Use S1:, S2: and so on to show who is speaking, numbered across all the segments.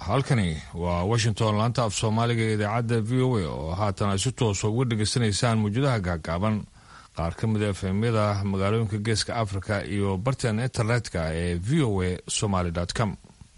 S1: halkani waa washington laanta af soomaaliga ee idaacadda v o a oo haatan ay si toosa uga dhegaysanaysaan mawjadaha gaagaaban qaar ka mid a efemyada magaalooyinka geeska africa iyo bartan internetka ee v o a somaly com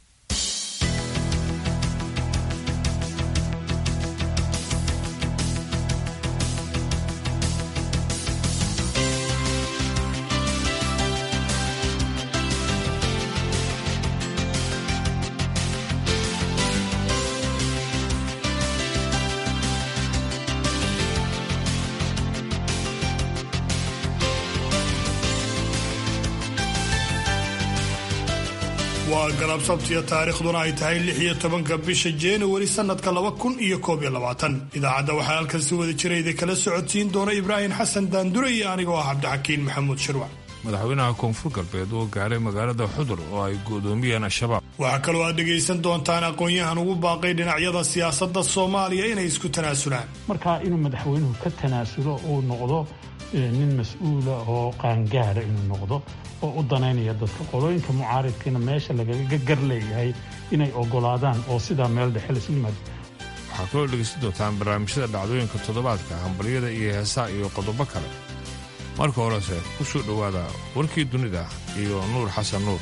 S2: waa galab sabtiya taariikhduna ay tahay lix iyo tobanka bisha januari sanadka laba kun iyo koob iyo labaatan idaacadda waxaa halkan si wada jira idin kala socodsiin doona ibraahim xasan daandure iyo anigoo ah cabdixakiin maxamuud shirwac
S1: madaxweynaha koonfur galbeed oo gaaray magaalada xudur oo ay go'doomiyeen al-shabaab
S2: waxaa kaloo aad dhegaysan doontaan aqoon-yahan ugu baaqay dhinacyada siyaasadda soomaaliya inay isku tanaasulaan
S3: markaa inuu madaxweynuhu ka tanaasulo uu noqdo nin mas-uula oo qaangaara inuu noqdo oo u danaynaya dadka qolooyinka mucaaridkiina meesha lagaga gar leeyahay inay ogolaadaan oo sidaa meel dhexe lasu yimaado
S1: waxaa kaloo dhegaysan doontaan barnaamijyada dhacdooyinka toddobaadka hambalyada iyo heesaa iyo qodobo kale marka horese ku soo dhowaada warkii dunida iyo nuur xasan nuur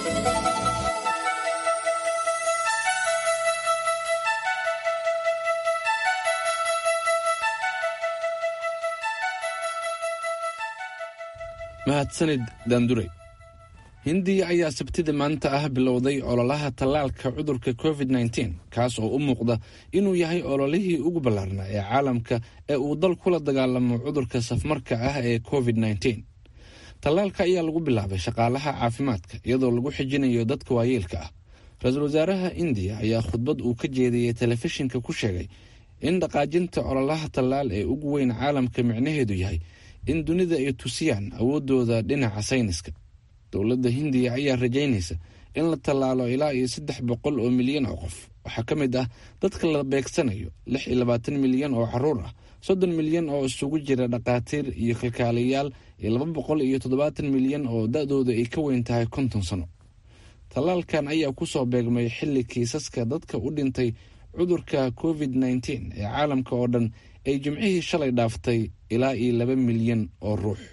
S4: mahadsanid daandurey hindiya ayaa sabtida maanta ah bilowday ololaha tallaalka cudurka covid nteen kaas oo u muuqda inuu yahay ololihii ugu ballaarnaa ee caalamka ee uu dal kula dagaalamo cudurka safmarka ah ee covid nteen tallaalka ayaa lagu bilaabay shaqaalaha caafimaadka iyadoo lagu xijinayo dadka waayeelka ah ra-iisul wasaaraha indiya ayaa khudbad uu ka jeediyey telefishinka ku sheegay in dhaqaajinta ololaha tallaal ee ugu weyn caalamka micnaheedu yahay in dunida ay tusiyaan awooddooda dhinaca sayniska dowladda hindiya ayaa rajaynaysa in la tallaalo ilaa iyo saddex boqol oo milyan oo qof waxaa ka mid ah dadka la beegsanayo lix iyo labaatan milyan oo caruur ah soddon milyan oo isugu jira dhakhaatiir iyo kalkaaliyayaal iyo laba boqol iyo toddobaatan milyan oo da-dooda ay ka weyn tahay konton sano tallaalkan ayaa kusoo beegmay xilli kiisaska dadka u dhintay cudurka covid nteen ee caalamka oo dhan ay jimcihii shalay dhaaftay ilaa iyo laba milyan oo ruux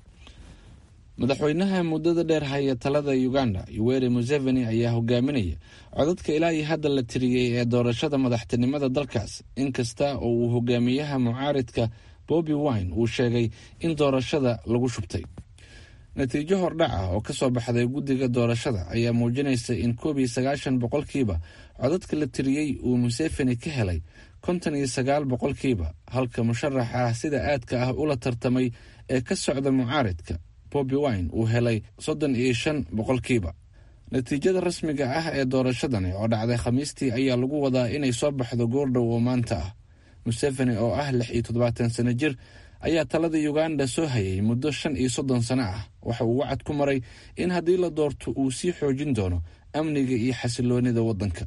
S4: madaxweynaha muddada dheer haya talada uganda yoweri museveni ayaa hogaaminaya codadka ilaa iyo hadda la tiriyey ee doorashada madaxtinimada dalkaas inkasta oo uu hogaamiyaha mucaaridka bobi wine uu sheegay in doorashada lagu shubtay natiijo hordhac ah oo kasoo baxday guddiga doorashada ayaa muujinaysa in koob iyo sagaashan boqolkiiba codadka la tiriyey uu museveni ka helay konton iyo sagaal boqolkiiba halka musharax ah sida aadka ah ula tartamay ee ka socda mucaaridka bobi wine uu helay soddon iyo shan boqolkiiba natiijada rasmiga ah ee doorashadani oo dhacday khamiistii ayaa lagu wadaa inay soo baxdo goordhow oo maanta ah museveni oo ah lix iyo toddobaatan sano jir ayaa talada uganda soo hayay muddo shan iyo soddon sano ah waxa uu wacad ku maray in haddii la doorto uu sii xoojin doono amniga iyo xasiloonida waddanka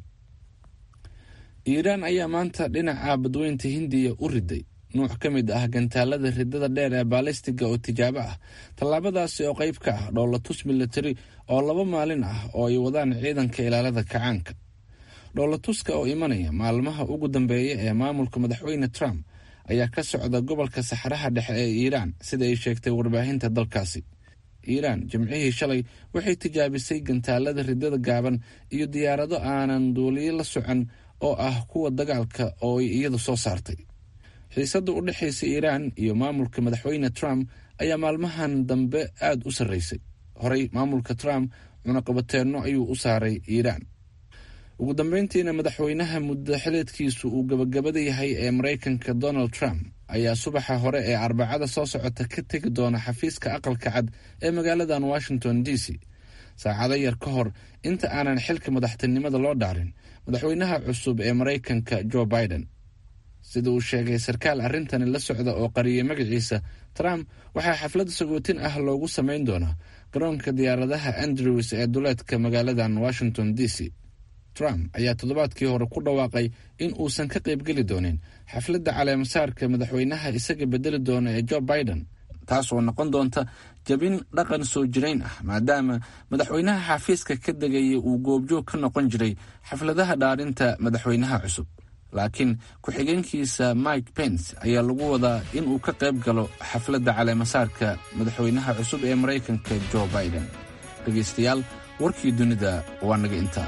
S4: iiraan ayaa maanta dhinaca badweynta hindiya u riday nuuc ka mid ah gantaalada ridada dheer ee baalistiga oo tijaabo ah tallaabadaasi oo qayb ka ah dhoolatus militari oo laba maalin ah oo ay wadaan ciidanka ilaalada kacaanka dhoolatuska oo imanaya maalmaha ugu dambeeya ee maamulka madaxweyne trump ayaa ka socda gobolka saxaraha dhexe ee iiraan sida ay sheegtay warbaahinta dalkaasi iiraan jimcihii shalay waxay tijaabisay gantaalada ridada gaaban iyo diyaarado aanan duuliyo la socon oo ah kuwa dagaalka oo ay iyadu soo saartay xiisadda u dhexaysa iiraan iyo maamulka madaxweyne trump ayaa maalmahan dambe aada u sarreysay horey maamulka trump cunaqabateenno ayuu u saaray iiraan ugu dambeyntiina madaxweynaha muddo xileedkiisu uu gabagabada yahay ee maraykanka donald trump ayaa subaxa hore ee arbacada soo socota ka tegi doona xafiiska aqalka cad ee magaaladan washington d c saacado yar ka hor inta aanan xilka madaxtinimada loo dhaarin madaxweynaha cusub ee maraykanka joe biden sida uu sheegay sarkaal arrintani la socda oo qariyay magaciisa trump waxaa xaflad sagootin ah loogu samayn doonaa garoonka diyaaradaha andrews ee duleedka magaaladan washington d c trump ayaa toddobaadkii hore ku dhawaaqay in uusan ka qaybgeli doonin xafladda caleemasaarka madaxweynaha isaga bedeli doona ee joe biden taas oo noqon doonta jabin dhaqan soo jirayn ah maadaama madaxweynaha xafiiska ka degaya uu goobjoog ka noqon jiray xafladaha dhaarinta madaxweynaha cusub laakiin ku-xigeenkiisa mike pence ayaa lagu wadaa in uu ka qayb galo xafladda caleemasaarka madaxweynaha cusub ee maraykanka jo biden dhegaystayaal warkii dunida waa naga intaa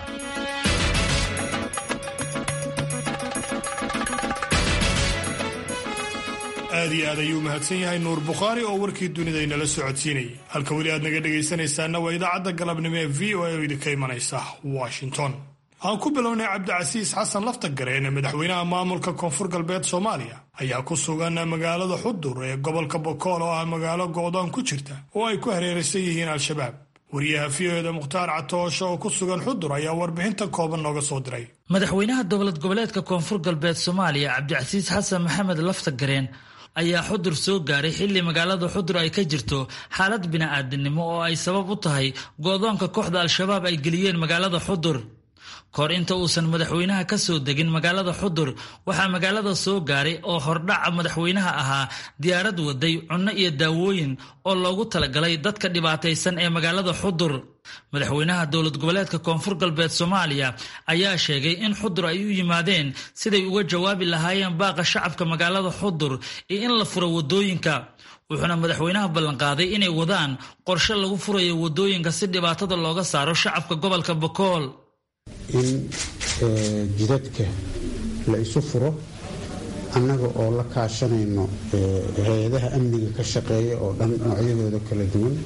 S2: aad iyo aad ayuu mahadsan yahay nuur bukhaari oo warkii dunida inala socodsiinayay halka weli aad naga dhegaysanaysaana waa idaacadda galabnimo ee v o a oo idinka imanaysa washington aan ku bilownay cabdicasiis xasan laftagareen madaxweynaha maamulka koonfur galbeed soomaaliya ayaa ku sugan magaalada xudur ee gobolka bokool oo ah magaalo go'doon ku jirta oo ay ku hareeraysan yihiin al-shabaab wariyaha v o eda mukhtaar catoosho oo ku sugan xudur ayaa warbixinta kooban nooga soo diray
S5: madaxweynaha dowlad goboleedka koonfur galbeed soomaaliya cabdicasiis xasan maxamed laftagareen ayaa xudur soo gaaray xilli magaalada xudur ay ka jirto xaalad bini'aadinimo oo ay sabab u tahay go'doonka kooxda al-shabaab ay geliyeen magaalada xudur kahor inta uusan madaxweynaha ka soo degin magaalada xudur waxaa magaalada soo gaaray oo hordhaca madaxweynaha ahaa diyaarad waday cunno iyo daawooyin oo loogu talagalay dadka dhibaataysan ee magaalada xudur madaxweynaha dowlad goboleedka koonfur galbeed soomaaliya ayaa sheegay in xudur ay u yimaadeen siday uga jawaabi lahaayeen baaqa shacabka magaalada xudur iyo in la furo wadooyinka wuxuuna madaxweynaha ballanqaaday inay wadaan qorshe lagu furayo wadooyinka si dhibaatada looga saaro shacabka gobolka bokool
S6: in jidadka la isu furo annaga oo la kaashanayno hay-adaha amniga ka shaqeeya oo dhan noocyadooda kala duwan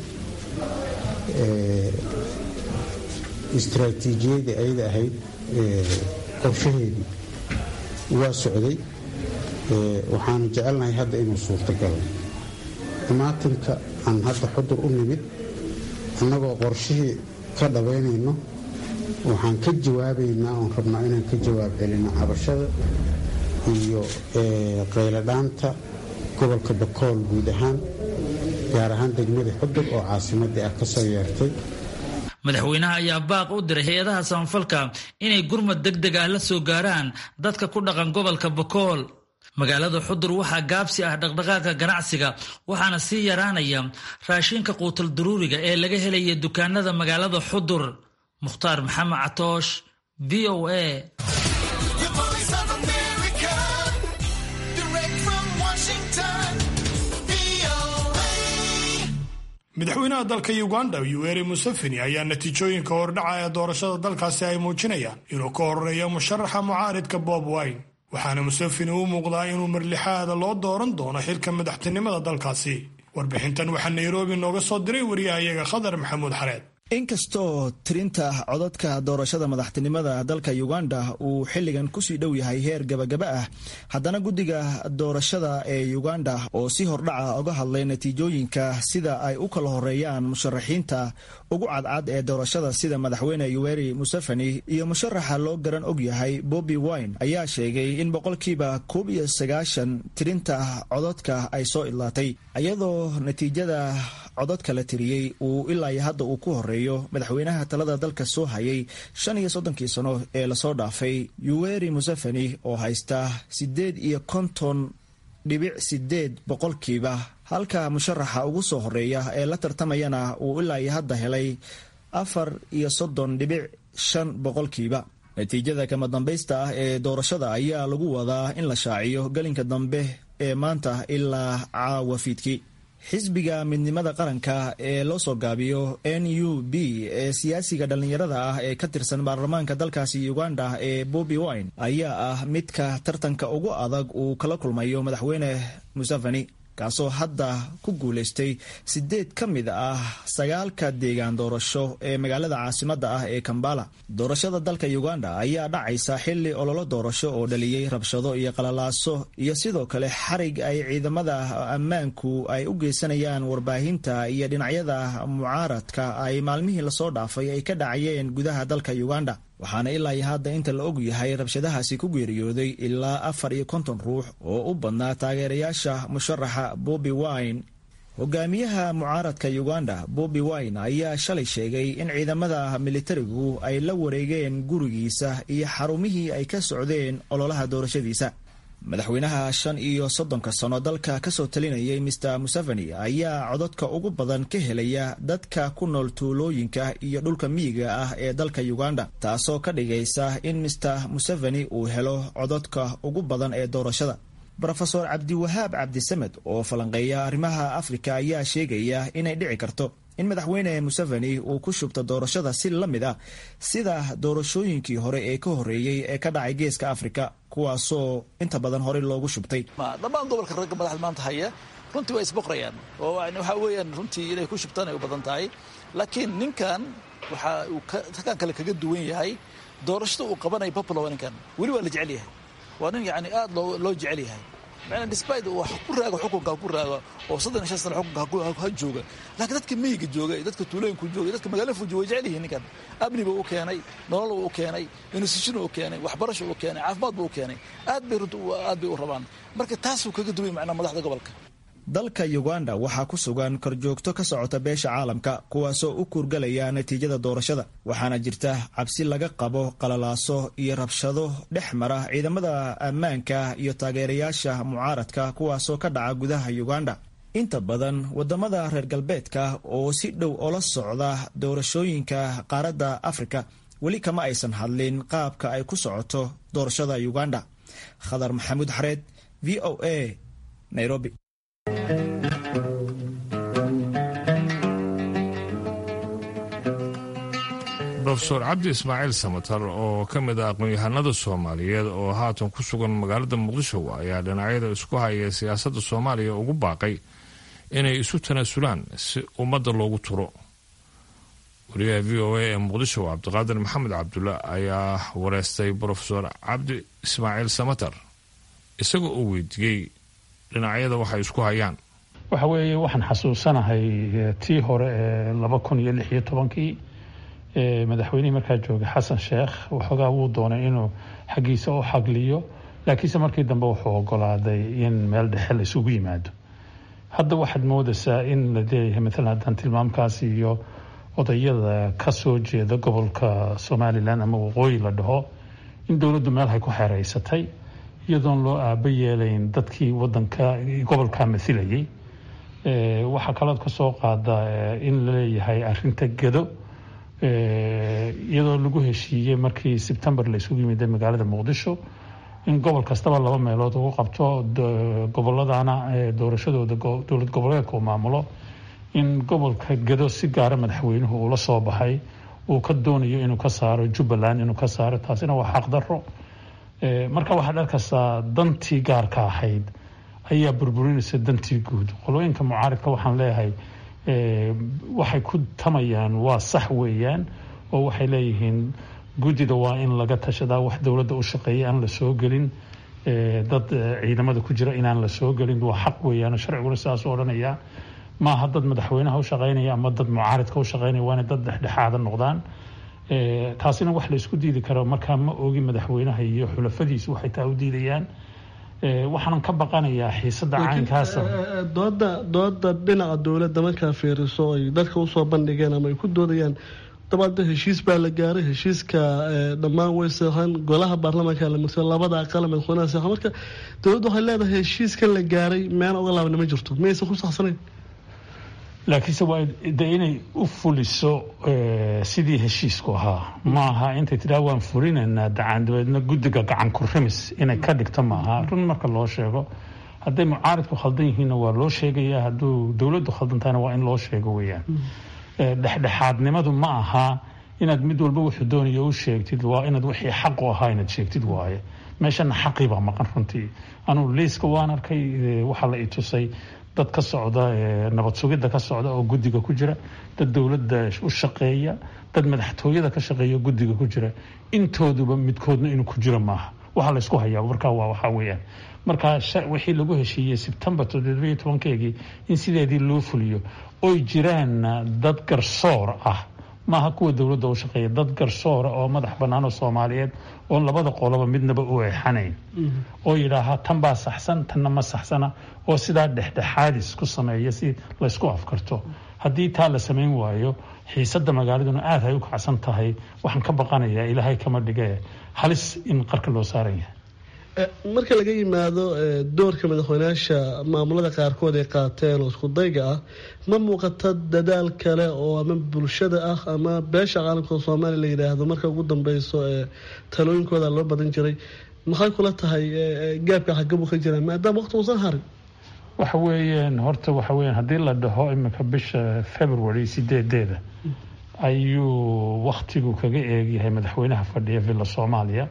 S6: istraatiijiyadii ayada ahayd qorshaheedii waa socday waxaanu jecelnahay hadda inuu suurtagalo imaatinka aan hadda xudur u nimid annagoo qorshihii ka dhabaynayno waxaan ka jawaabaynaa oon rabnaa inaan ka jawaab celino cabashada iyo qayladhaanta gobolka bakool guud ahaan gaar ahaan degmada xudur oo caasimadii ah kasoo yeertay
S5: madaxweynaha ayaa baaq u diray hay-adaha samafalka inay gurmad deg deg ah la soo gaaraan dadka ku dhaqan gobolka bakool magaalada xudur waxaa gaabsi ah dhaqdhaqaaqa ganacsiga waxaana sii yaraanaya raashinka quutal daruuriga ee laga helaya dukaanada magaalada xudur mukhtaar maxamed catoosh v o a
S2: madaxweynaha dalka uganda yuweri museveni ayaa natiijooyinka hordhaca ee doorashada dalkaasi ay muujinayaan inuu ka horeeyo musharaxa mucaaridka bob wine waxaana museveni u muuqdaa inuu marlixaada loo dooran doono xilka madaxtinimada dalkaasi warbixintan waxaa nairobi nooga soo diray wariyahayaga khadar maxamuud xareed
S7: inkastoo tirinta codadka doorashada madaxtinimada dalka uganda uu xilligan kusii dhow yahay heer gabagaba ah haddana guddiga doorashada ee uganda oo si hordhaca uga hadlay natiijooyinka sida ay u kala horeeyaan musharaxiinta ugu cadcad ee doorashada sida madaxweyne yuweri museveni iyo musharaxa loo garan og yahay bobi wine ayaa sheegay in boqolkiiba koob iyo sagaashan tirinta codadka ay soo idlaatay iyadoo natiijada codadka la tiriyey uu ilaa hadda uu ku horeeyo madaxweynaha talada dalka soo hayay shan iyo soddonkii sano ee lasoo dhaafay yuweri museveni oo haysta siddeed iyo konton dhibic sideed boqolkiiba halka musharaxa ugu soo horeeya ee la tartamayana uu ilaa iyo hadda helay afar iyo soddon dhibic shan boqolkiiba natiijada kama dambaysta ah ee doorashada ayaa lagu wadaa in la shaaciyo gelinka dambe ee maanta ilaa caawa fiidkii xisbiga midnimada qaranka ee loo soo gaabiyo n u b ee siyaasiga dhallinyarada ah ee ka tirsan baarlamaanka dalkaasi uganda ee bobi wine ayaa ah midka tartanka ugu adag uu kala kulmayo madaxweyne museveni kaasoo hadda ku guulaystay sideed ka mid ah sagaalka deegaan doorasho ee magaalada caasimadda ah ee kambala doorashada dalka uganda ayaa dhacaysa xili ololo doorasho oo dhaliyey rabshado iyo qalalaaso iyo sidoo kale xarig ay ciidamada ammaanku ay u geysanayaan warbaahinta iyo dhinacyada mucaaradka ay maalmihii lasoo dhaafay ay ka dhacayeen gudaha dalka uganda waxaana ilaa iyo hadda inta la og yahay rabshadahaasi ku geeriyooday ilaa afar iyo konton ruux oo u badnaa taageerayaasha musharaxa bobi wine hogaamiyaha mucaaradka uganda bobi wine ayaa shalay sheegay in ciidamada militarigu ay la wareegeen gurigiisa iyo xarumihii ay ka socdeen ololaha doorashadiisa madaxweynaha shan iyo soddonka sano dalka kasoo talinayay mister museveni ayaa codadka ugu badan ka helaya dadka ku nool tuulooyinka iyo dhulka miyiga ah ee dalka uganda taasoo ka dhigaysa in mister museveni uu helo codadka ugu badan ee doorashada rofeor cabdiwahaab cabdisamed oo falanqeeya arrimaha afrika ayaa sheegaya inay dhici karto in madaxweyne museveni uu ku shubto doorashada si la mid ah sida doorashooyinkii hore ee ka horreeyey ee ka dhacay geeska afrika kuwaasoo inta badan horey loogu shubtay
S8: dhammaan gobolka ragga madaxda maanta haya runtii waa isboqrayaan oo waxaa weeyaan runtii inay ku shubtaan ay u badan tahay laakiin ninkan waxa uu halkan kale kaga duwan yahay doorashada uu qabanaya popular waa ninkan weli waa la jecel yahay waa nin yani aad loo jecel yahay despite uu ku raago xukunka ku raago oo soddon iyo shan sano xukunka ha jooga laakiin dadka miyiga jooga iyo dadka tuulooyinka jooga iyo dadka magaalada fuji way jecel yihiin ninkan amni buu u keenay nolol buu u keenay institution u keenay waxbarasho u keenay caafimaad buu u keenay aad bay runta aad bay u rabaan marka taasuu kaga duway macnaa madaxda gobolka
S7: dalka uganda waxaa ku sugan korjoogto ka socota beesha caalamka kuwaasoo u kuurgalaya natiijada doorashada waxaana jirta cabsi laga qabo qalalaaso iyo rabshado dhex mara ciidamada ammaanka iyo taageerayaasha mucaaradka kuwaasoo ka dhaca gudaha uganda inta badan wadamada reer galbeedka oo si dhow ola socda doorashooyinka qaaradda afrika weli kama aysan hadlin qaabka ay ku socoto doorashada uganda khadar maxamuud xareed v o a nairobi
S1: rofeor cabdi ismaaciil samatar oo ka mid ah aqoon-yahanada soomaaliyeed oo haatan ku sugan magaalada muqdisho ayaa dhinacyada isku haya siyaasadda soomaaliya ugu baaqay inay isu tanaasulaan si ummadda loogu turo wariyaha v o a ee muqdisho cabdiqaadir maxamed cabdulla ayaa wareystay rofeor cabdi ismaaciil samatar isagoo uu weydiiyey dhinacyada waxay isku hayaan
S3: waxa weeye waxaan xasuusanahay tii hore ee laba kun iyo lix iyo tobankii madaxweynihii markaa joogay xasan sheekh waxoogaa wuu doonay inuu xaggiisa u xagliyo laakiinse markii dambe wuxuu ogolaaday in meel dhexe la isugu yimaado hadda waxaad moodaysaa in la leeyahay maalan haddaan tilmaamkaas iyo odayada ka soo jeeda gobolka somalilan ama waqooyi la dhaho in dowladdu meel hay ku xeeraysatay iyadoon loo aaba yeelayn dadkii wadanka gobolka masilayay waxaa kalood ka soo qaada in la leeyahay arinta gedo iyadoo lagu heshiiyey markii sebtembar la isugu yimid magaalada muqdisho in gobol kastaba laba meelood ugu qabto goboladana doorashadooda dowlad goboleedka uu maamulo in gobolka gedo si gaara madaxweynuhu uula soo baxay uu ka doonayo inuu ka saaro jubbaland inuu ka saaro taasina waa xaqdaro marka waxaad arkaysaa dantii gaarka ahayd ayaa burburinaysa dantii guud qolooyinka mucaaridka waxaan leeyahay waxay ku tamayaan waa sax weeyaan oo waxay leeyihiin guddida waa in laga tashadaa wax dowladda u shaqeeya aan la soo gelin dad ciidamada ku jira inaan la soo gelin waa xaq weeyaan sharciguna sidaas u odhanaya maaha dad madaxweynaha u shaqeynaya ama dad mucaaridka u shaqeynaya waa inay dad dhexdhexaada noqdaan taasina wax la isku diidi karo markaa ma ogi madaxweynaha iyo xulafadiisu waxay taa u diidayaan waxaanan ka baqanayaa xiisada caynkaasa
S9: dooda dooda dhinaca dowladda markaa fiiriso ay dadka usoo bandhigeen ama ay ku doodayaan dabada heshiis baa la gaaray heshiiska dhammaan way seexan golaha baarlamaanka la marsay labada aqal madaxweynaha seexan marka dowladda waxay leedahay heshiiskan la gaaray meel uga laabna ma jirto miyaysan ku saxsanayn
S3: laakiinse waa de inay u fuliso sidii heshiisku ahaa maaha intay tidhaha waan fulinaynaa dacaan dabeedna guddiga gacan kurimis inay ka dhigto maaha run marka loo sheego hadday mucaaridku khaldan yihiinna waa loo sheegaya hadduu dowladdu khaldantahayna waa in loo sheego weeyaan dhexdhexaadnimadu ma aha inaad mid walba wuxuu doonayo u sheegtid waa inaad wixii xaq u ahaa inaad sheegtid waaye meeshana xaqii baa maqan runtii anugu liiska waan arkay waxaa la i tusay dad ka socda nabad sugidda ka socda oo guddiga ku jira dad dowladda u shaqeeya dad madaxtooyada ka shaqeeya oo guddiga ku jira intooduba midkoodna inuu ku jiro maaha waxaa laysku hayaa markaa waa waxaa weeyaan marka wixii lagu heshiiyey sebtembar toddobiyo tobankeegii in sideedii loo fuliyo oy jiraan dad garsoor ah maaha kuwa dowladda u shaqeeya dad garsoora oo madax bannaan oo soomaaliyeed oon labada qoloba midnaba u eexanayn oo yidhaahaa tan baa saxsan tanna ma saxsana oo sidaa dhexdhexaadis ku sameeya si laysku afkarto haddii taa la samayn waayo xiisadda magaaladuna aad hay u kacsan tahay waxaan ka baqanayaa ilaahay kama dhige halis in qarka loo saaran yahay
S9: marka laga yimaado doorka madaxweynayaasha maamulada qaarkood ay qaateen oo iskudayga ah ma muuqata dadaal kale oo ama bulshada ah ama beesha caalamka oo soomaaliya la yidhaahdo marka ugu dambeyso talooyinkooda loo badan jiray maxay kula tahay gaabka xagabuu ka jiraa maadaama waqti uusan harin
S3: waxa weeyaan horta waxa weeyaan haddii la dhaho iminka bisha february sideedeeda ayuu waktigu kaga eegyahay madaxweynaha fadhiya villa soomaaliya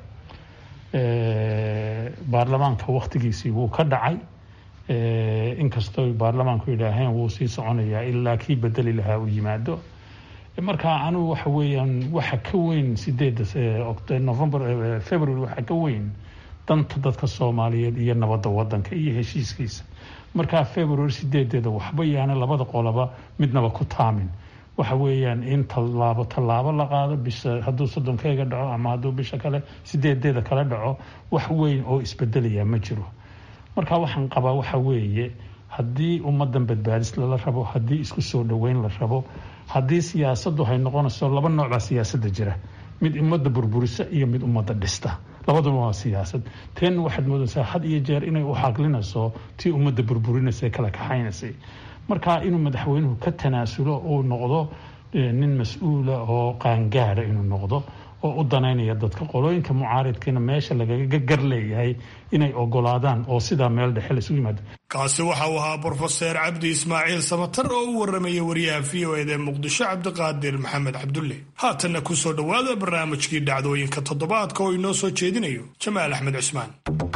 S3: baarlamaanka waktigiisii wuu ka dhacay inkastoo baarlamaanku yidhaaheen wuu sii soconayaa ilaa kii bedeli lahaa uu yimaado marka anugu waxa weeyaan waxa ka weyn sideeda november february waxa ka weyn danta dadka soomaaliyeed iyo nabadda wadanka iyo heshiiskiisa markaa february sideedeeda waxba yaana labada qoloba midnaba ku taamin waxa weeyaan in tallaabo tallaabo la qaado bisha hadduu soddonkeyga dhaco ama hadduu bisha kale sideedeeda kale dhaco wax weyn oo isbedelaya ma jiro marka waxaan qabaa waxa weeye haddii ummadan badbaadis lala rabo haddii isku soo dhoweyn la rabo haddii siyaasaddu hay noqonayso laba noocbaa siyaasadda jira mid ummadda burburisa iyo mid ummadda dhista labaduba waa siyaasad teen waxaad moodaysaa had iyo jeer inay u xaqlinayso tii ummadda burburinaysa kala kaxaynaysay marka inuu madaxweynuhu ka tanaasulo uu noqdo nin mas-uula oo qaangaada inuu noqdo oo u danaynaya dadka qolooyinka mucaaridkiina meesha lagaga gar leeyahay inay ogolaadaan oo sidaa meel dhexe la isugu yimaado
S2: kaasi waxa uu ahaa brofeser cabdi ismaaciil samatar oo u warramaya wariyaha v o ed ee muqdisho cabdiqaadir maxamed cabdulle haatanna ku soo dhowaada barnaamijkii dhacdooyinka toddobaadka oo inoo soo jeedinayo jamaal axmed cusmaan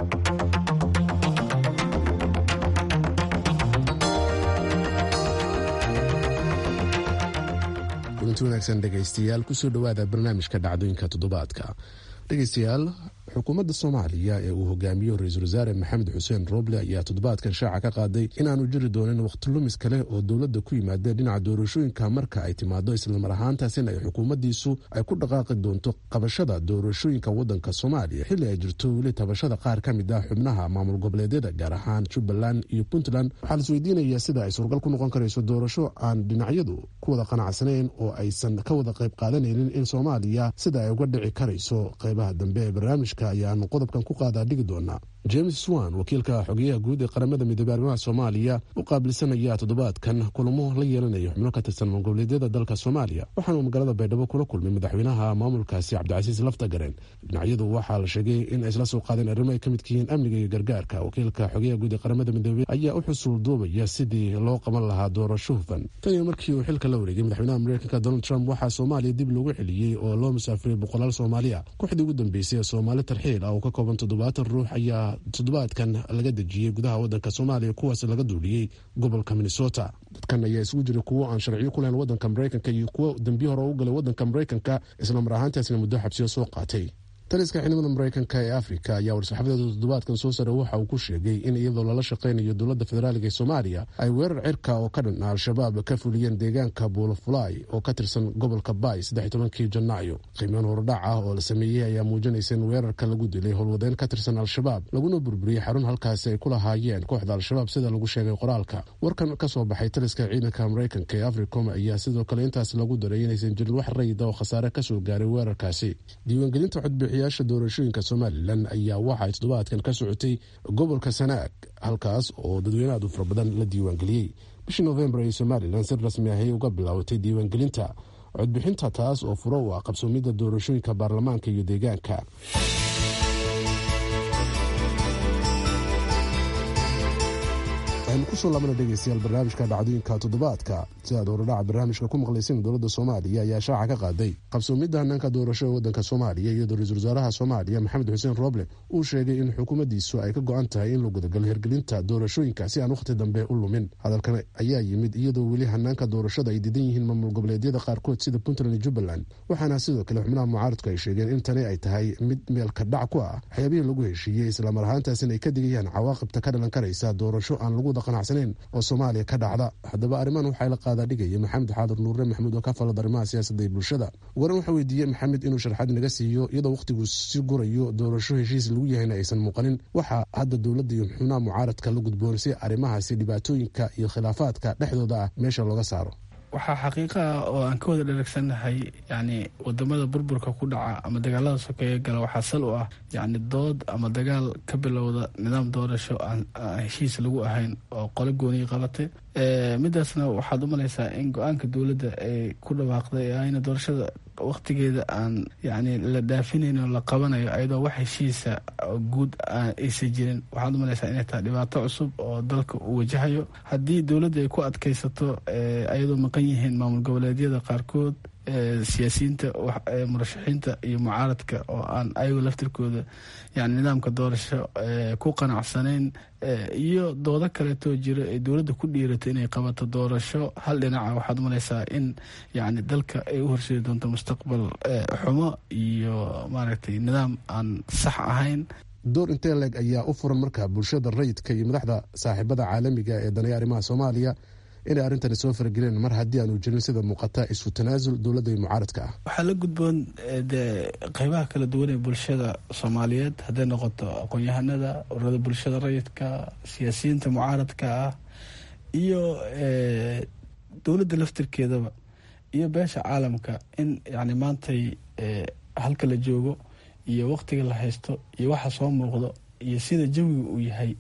S10: kulanti wanaagsan dhegaystayaal kusoo dhowaada barnaamijka dhacdooyinka toddobaadka dhegaystayaal xukuumadda soomaaliya ee uu hogaamiyo ra-iisul wasaare maxamed xuseen rooble ayaa toddobaadkan shaaca ka qaaday inaanu jiri doonin wakhtilumis kale oo dowladda ku yimaadeen dhinaca doorashooyinka marka ay timaado islamar ahaantaasina ay xukuumaddiisu ay ku dhaqaaqi doonto qabashada doorashooyinka waddanka soomaaliya xilli ay jirto weli tabashada qaar ka mid ah xubnaha maamul goboleedyada gaar ahaan jubbaland iyo puntland waxaa la isweydiinayaa sida ay suuragal ku noqon karayso doorasho aan dhinacyadu ku wada qanacsanayn oo aysan ka wada qayb qaadanaynin in soomaaliya sida ay uga dhici karayso qaybaha dambe ee barnaamijka ayaanu qodobkan ku qaadaa dhigi doonaa james swan wakiilka xogeyaha guud ee qaramada midoobey arrimaha soomaaliya u qaabilsanaya toddobaadkan kulamo la yeelanaya xubno ka tirsan maamulgoboleedyada dalka soomaaliya waxaanuu magaalada baydhabo kula kulmay madaxweynaha maamulkaasi cabdicasiis laftagareen dhinacyadu waxaa la sheegay in ay isla soo qaadeen arrimo ay ka midka yihiin amniga iyo gargaarka wakiilka xogeyaha guud ee qaramada midoobey ayaa u xusuul duubaya sidii loo qaban lahaa doorasho hufan tan iyo markii uu xilka la wareegay madaxweynaha mareykanka donald trump waxaa soomaaliya dib loogu celiyey oo loo musaafiray boqolaal soomaaliya kooxdii ugu dambeysay ee soomaali tarxiil ah oo ka kooban toddobaatan ruux ayaa toddobaadkan laga dejiyey gudaha wadanka soomaaliya kuwaas laga duuliyey gobolka minnesota dadkan ayaa isugu jiray kuwo aan sharciyo ku lahayn wadanka mareykanka iyo kuwo dembiyo hore u galay wadanka mareykanka islamar ahaantaasna muddo xabsiyo soo qaatay taliska ciidamada mareykanka ee afrika ayaa war-saxaafadeeda toddobaadkan soo sare waxa uu ku sheegay in iyadoo lala shaqaynayo dowladda federaaliga ee soomaaliya ay weerar cirka oo ka dhan al-shabaab ka fuliyeen deegaanka buulafulay oo ka tirsan gobolka baay saddex tobankii janaayo qiimaan horudhac ah oo la sameeyey ayaa muujinaysa in weerarka lagu dilay howlwadeen ka tirsan al-shabaab laguna burburiyey xarun halkaasi ay ku lahaayeen kooxda al-shabaab sida lagu sheegay qoraalka warkan ka soo baxay taliska ciidanka mareykanka ee africom ayaa sidoo kale intaas lagu daray inaysan jirin wax rayida oo khasaare kasoo gaaray weerarkaasi diiwaangelinta codbixiya doorashooyinka somalilan ayaa waxa ay toddobaadkan ka socotay gobolka sanaag halkaas oo dadweyne aad u fara badan la diiwaangeliyey bishii novembar ay somalilan si rasmi ahay uga bilaabatay diiwaangelinta codbixinta taas oo furo u ah qabsoomidda doorashooyinka baarlamaanka iyo deegaanka waxaynu kusoo laabana dhegeystayaal barnaamijka dhacdooyinka toddobaadka si aad horodhaca barnaamijka ku maqlaysan dowladda soomaaliya ayaa shaaca ka qaaday qabsoomidda hanaanka doorasho ee wadanka soomaaliya iyadoo ra-iisul wasaaraha soomaaliya maxamed xuseen rooble uu sheegay in xukuumaddiisu ay ka go-an tahay in la gudagalo hirgelinta doorashooyinka si aan wakhti dambe u lumin hadalkan ayaa yimid iyadoo weli hanaanka doorashada ay diidan yihiin maamul goboleedyada qaarkood sida puntland iyo jubbaland waxaana sidoo kale xubnaha mucaaradku ay sheegeen in tani ay tahay mid meelka dhac ku ah waxyaabihii lagu heshiiyey islamar ahaantaasina ay ka digayaan cawaaqibta ka dhalan karaysa doorasho aan lagu qanacsaneyn oo soomaaliya ka dhacda haddaba arrimahan waxaa la qaadaa dhigaya maxamed xaadir nuure maxamuud oo ka falad arrimaha siyaasadda ee bulshada waran waxaa weydiiyey maxamed inuu sharxad naga siiyo iyadoo wakhtigu si gurayo doorasho heshiis lagu yahayna aysan muuqanin waxaa hadda dowladda iyo xubnaha mucaaradka la gudboon si arrimahaasi dhibaatooyinka iyo khilaafaadka dhexdooda ah meesha looga saaro
S11: waxaa xaqiiqa ah oo aan ka wada dheragsannahay yacni wadamada burburka ku dhaca ama dagaalada sokeeye gala waxaa sal u ah yacni dood ama dagaal ka bilowda nidaam doorasho aan heshiis lagu ahayn oo qole gooniyi qabatay midaasna waxaad u malaysaa in go-aanka dowladda ay ku dhawaaqday ee ayna doorashada waqtigeeda aan yacni la dhaafinayn oo la qabanayo ayadoo wax heshiisa guud aysan jirin waxaad u malaysaa inay tahay dhibaato cusub oo dalka uu wajahayo haddii dowladda ay ku adkaysato ayadoo maqan yihiin maamul goboleedyada qaarkood siyaasiyiinta murashaxiinta iyo mucaaradka oo aan ayago laftirkooda yani nidaamka doorasho ku qanacsanayn iyo doodo kaleetoo jira ee dowladda ku dhiirato inay qabato doorasho hal dhinaca waxaad umalaysaa in yani dalka ay u horseedi doonto mustaqbal xumo iyo maaragtay nidaam aan sax ahayn
S10: door intee leeg ayaa u furan marka bulshada rayidka iyo madaxda saaxiibada caalamiga ee danaya arrimaha soomaaliya inay arrintani soo farageleen mar haddii aanu jirin sida muuqata isu tanaasul dowladda iyo mucaaradka ah
S11: waxaa la gudboon dee qeybaha kala duwan ee bulshada soomaaliyeed hadday noqoto aqoon-yahanada ururada bulshada rayidka siyaasiyiinta mucaaradka ah iyo dowladda laftirkeedaba iyo beesha caalamka in yani maantay halka la joogo iyo waqtiga la haysto iyo waxa soo muuqdo iyo sida jawiga uu yahay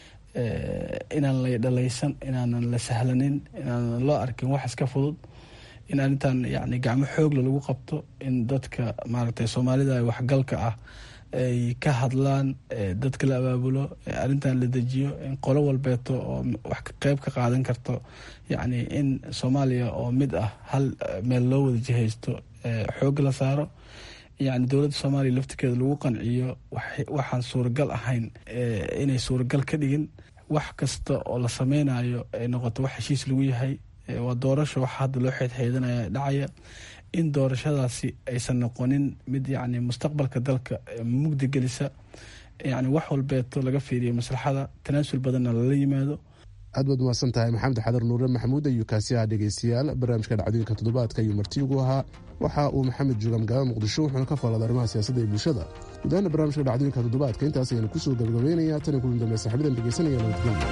S11: inaan la dhalaysan inaanan la sahlanin inaanan loo arkin wax iska fudud in arrintan yani gacmo xoogla lagu qabto in dadka maaragtay soomaalida waxgalka ah ay ka hadlaan dadka la abaabulo arrintan la dejiyo in qolo walbeeto oo wax qeyb ka qaadan karto yacni in soomaaliya oo mid ah hal meel loo wada jihaysto xoog la saaro yani dowladda soomaaliya laftirkeeda lagu qanciyo waxaan suuragal ahayn inay suuragal ka dhigin wax kasta oo la sameynayo ay noqoto wax heshiis lagu yahay waa doorasho waxa hadda loo xeedxeedanaya dhacaya in doorashadaasi aysan noqonin mid yani mustaqbalka dalka mugdi gelisa yani wax walbeeto laga fiiriyo maslaxada tanaasul badanna lala yimaado
S10: aad baad umahadsan tahay maxamed xadar nuure maxamuud ayuu kaasi ahaa dhegeystayaal barnaamijka dhacdooyinka toddobaadka ayuu marti ugu ahaa waxa uu maxamed jooga magaalada muqdisho wuxuuna ka faallada arrimaha siyaasadda iyo bulshada gudahaana barnaamijka dhacdooyinka toddobaadka intaas ayaynu kusoo gabagabeynaya tan iyo kulan dambe saxibadan dhegeysanaya nabadgelya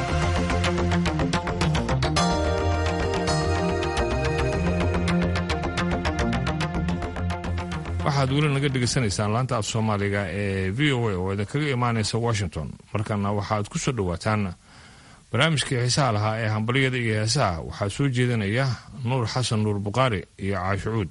S1: waxaad weli naga dhegaysanaysaan laanta af soomaaliga ee v o a oo idinkaga imaanaysa washington markana waxaad ku soo dhowaataan barnaamijkii xiisaha lahaa ee hambalyada iyo heesaha waxaa soo jeedinaya nuur xasan nuur bukhaari iyo caashicuud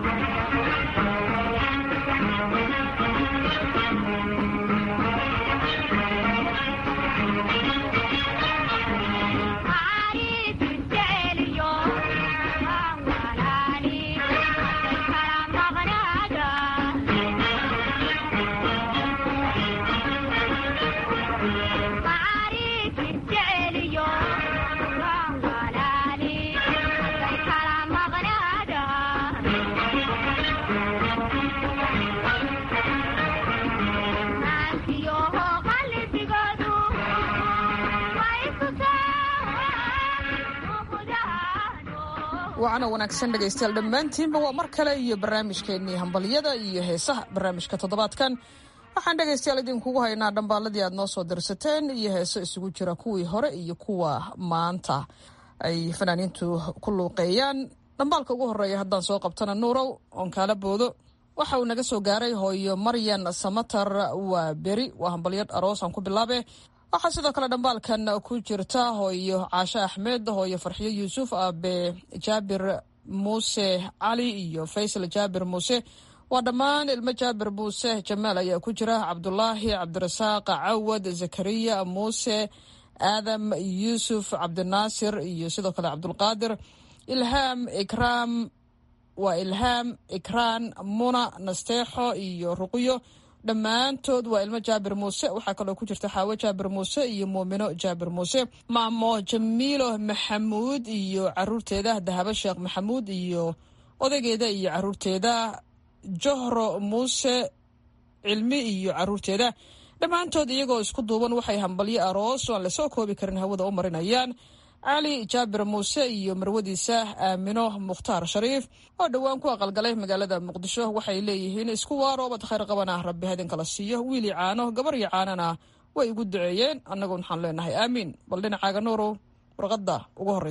S12: wacana wanaagsan dhegaystayaal dhammaantiinba waa mar kale iyo barnaamijkeennii hambalyada iyo heesaha barnaamijka toddobaadkan waxaan dhegaystayaal idinkugu haynaa dhambaaladii aad noo soo dirsateen iyo heeso isugu jira kuwii hore iyo kuwa maanta ay fanaaniintu ku luuqeeyaan dhambaalka ugu horeeya haddaan soo qabtana nuurow oon kaala boodo waxa uu naga soo gaaray hooyo maryan samatar waa beri waa hambalyad aroos aan ku bilaabe waxaa sidoo kale dhambaalkan ku jirta hooyo caashe axmed hooyo farxiyo yuusuf aabe jaabir muuse cali iyo faysal jaabir muuse waa dhammaan ilmo jaabir muuse jamaal ayaa ku jira cabdulaahi cabdirasaaq cawad zakariya muuse aadam yuusuf cabdinaasir iyo sidoo kale cabdulqaadir ilhaam ikraam waa ilhaam ikraan muna nasteexo iyo ruqyo dhammaantood waa ilmo jaabir muuse waxaa kaloo ku jirta xaawo jaabir muuse iyo muumino jaabir muuse maamo jamiilo maxamuud iyo caruurteeda dahabo sheekh maxamuud iyo odaygeeda iyo caruurteeda johro muuse cilmi iyo caruurteeda dhammaantood iyagoo isku duuban waxay hambalyo aroos aan lasoo koobi karin hawada u marinayaan cali jaabir muuse iyo marwadiisa aamino mukhtaar shariif oo dhowaan ku aqalgalay magaalada muqdisho waxay leeyihiin isku waaroobad khayr qabana rabbi hadinkala siiyo wiili caano gabar iyo caanana way igu duceeyeen annagu waxaan leenahay aamiin bal dhinacaaga nuurow warqadda ugu horreysa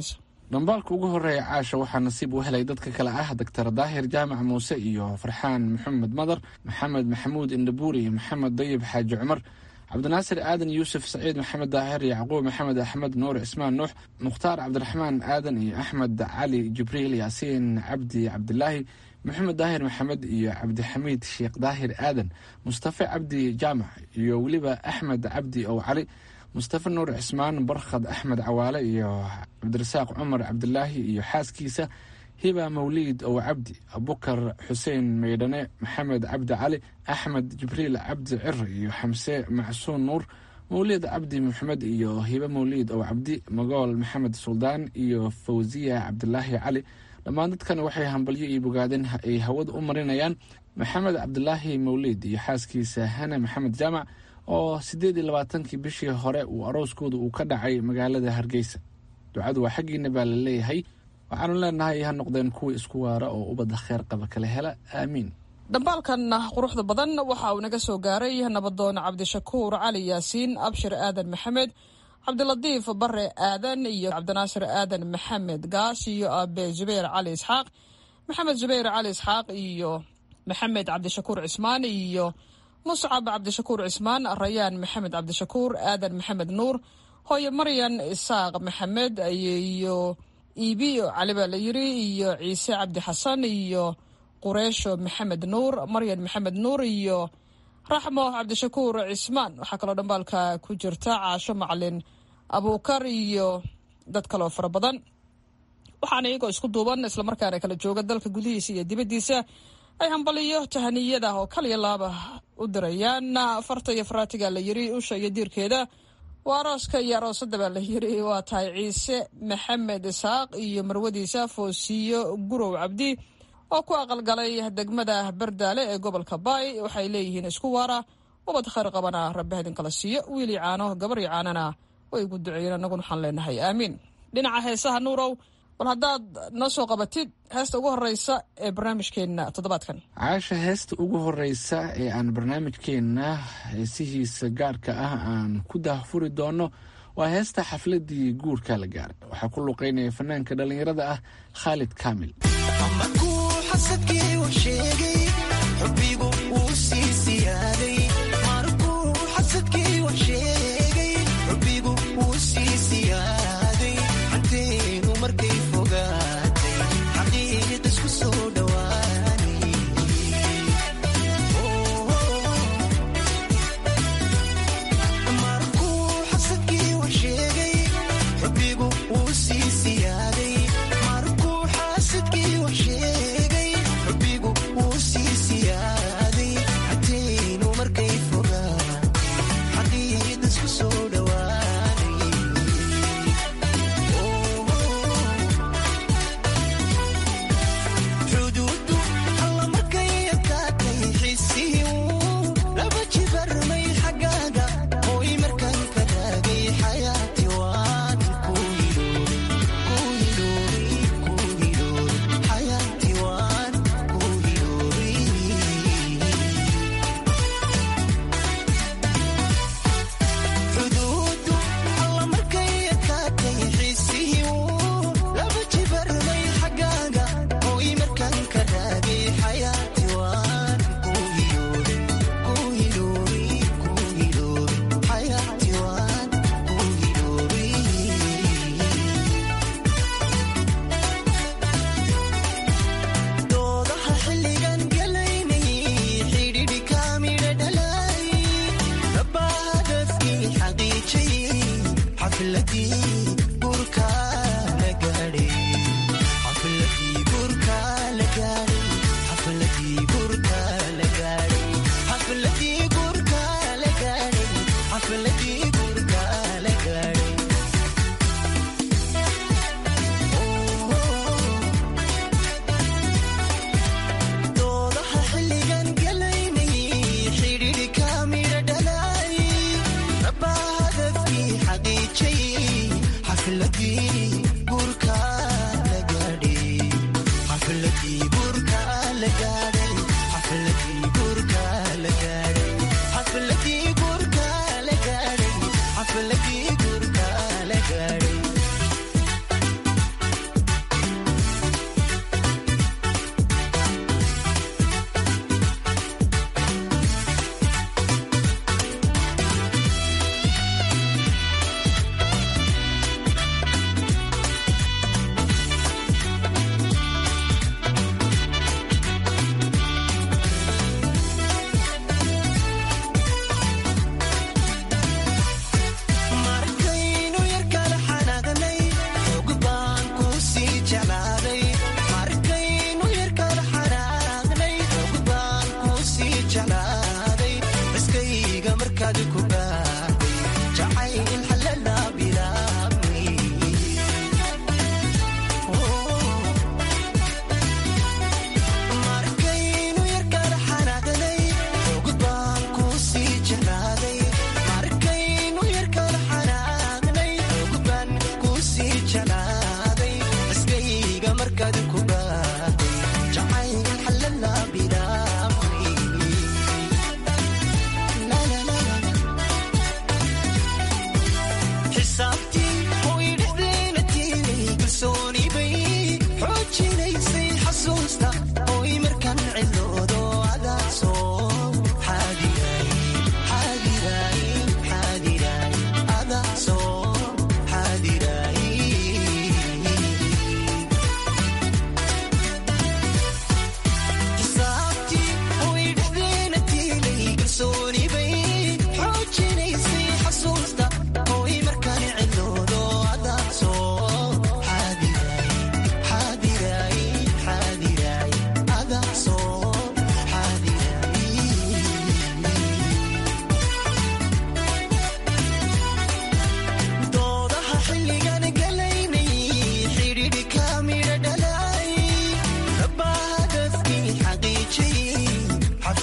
S4: dhambaalka ugu horeeya caasha waxaa nasiib u helay dadka kale ah doctor daahir jaamac muuse iyo farxaan maxamed madar maxamed maxamuud indhabuuri iyo maxamed dayib xaaji cumar cabdinaasir aadan yuusuf saciid maxamed daahir yacquub maxamed axmed nuur cismaan nuux mukhtaar cabdiraxmaan aadan iyo axmed cali jibriil yaasiin cabdi cabdilaahi maxamed daahir maxamed iyo cabdixamiid sheekh daahir aadan mustafe cabdi jaamac iyo weliba axmed cabdi ow cali mustafe nuur cismaan barkhad axmed cawaale iyo cabdirasaaq cumar cabdilaahi iyo xaaskiisa hiba mawliid ow cabdi abukar xuseen maydhane maxamed cabdi cali axmed jibriil cabdi cir iyo xamse macsuun nuur mawliid cabdi maxamed iyo hibe mawliid ow cabdi magool maxamed suldaan iyo fawsiya cabdilaahi cali dhammaan dadkan waxay hambalyo iyo bogaadeen ay hawada u marinayaan maxamed cabdilaahi mawliid iyo xaaskiisa hana maxamed jaamac oo siddeed iyo labaatankii bishii hore uu arooskooda uu ka dhacay magaalada hargeysa ducadu waa xaggiina baa la leeyahay waxaanu leenahay ha noqdeen kuwa isku waara oo ubadda kheer qaba kala hela aamiin
S12: dhambaalkan quruxda badan waxa uu naga soo gaaray nabadoon cabdishakuur cali yaasiin abshir aadan maxamed cabdilatiif bare aadan iyo cabdinaasir aadan maxamed gaas iyo abe zubayr cali isxaaq maxamed zubayr cali isxaaq iyo maxamed cabdishakuur cismaan iyo muscab cabdishakuur cismaan rayaan maxamed cabdishakuur aadan maxamed nuur hooyo maryan isaaq maxamed iyo iibi cali baa la yiri iyo ciise cabdi xasan iyo qureesho maxamed nuur maryan maxamed nuur iyo raxmo cabdishakuur cismaan waxaa kaloo dhambaalka ku jirta caasho macalin abuukar iyo dad kaloo fara badan waxaana iyagoo isku duuban islamarkaana kala jooga dalka gudihiisa iyo dibaddiisa ay hambaliyo tahaniyada oo kaliya laaba u dirayaan farta iyo faraatiga la yiri usha iyo diirkeeda waa arooska iyo aroosada baa la yiri waa tahay ciise maxamed isaaq iyo marwadiisa foosiyo gurow cabdi oo ku aqalgalay degmada bardaale ee gobolka baay waxay leeyihiin isku waara ubad khayr qabana rabbi idinkala siiyo wiili caano gabar iyo caanana way igu duceeyeen annaguna waxaan leenahay aamiin dhinaca heesaha nuurow bal haddaad noo soo qabatid heesta ugu horeysa ee barnaamijkeenna toddobaadkan
S4: caasha heesta ugu horeysa ee aan barnaamijkeenna heesihiisa gaarka ah aan ku daahfuri doono waa heesta xafladii guurka la gaaray waxaa ku luqeynaya fanaanka dhallinyarada ah khaalid kaamil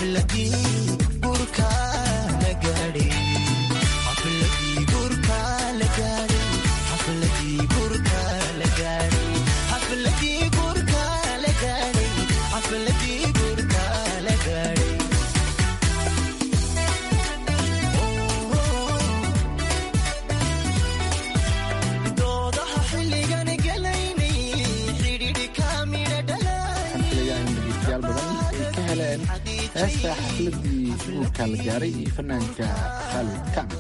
S4: heesta xafladii guurka la gaaray iyo fanaanka khaalid kacb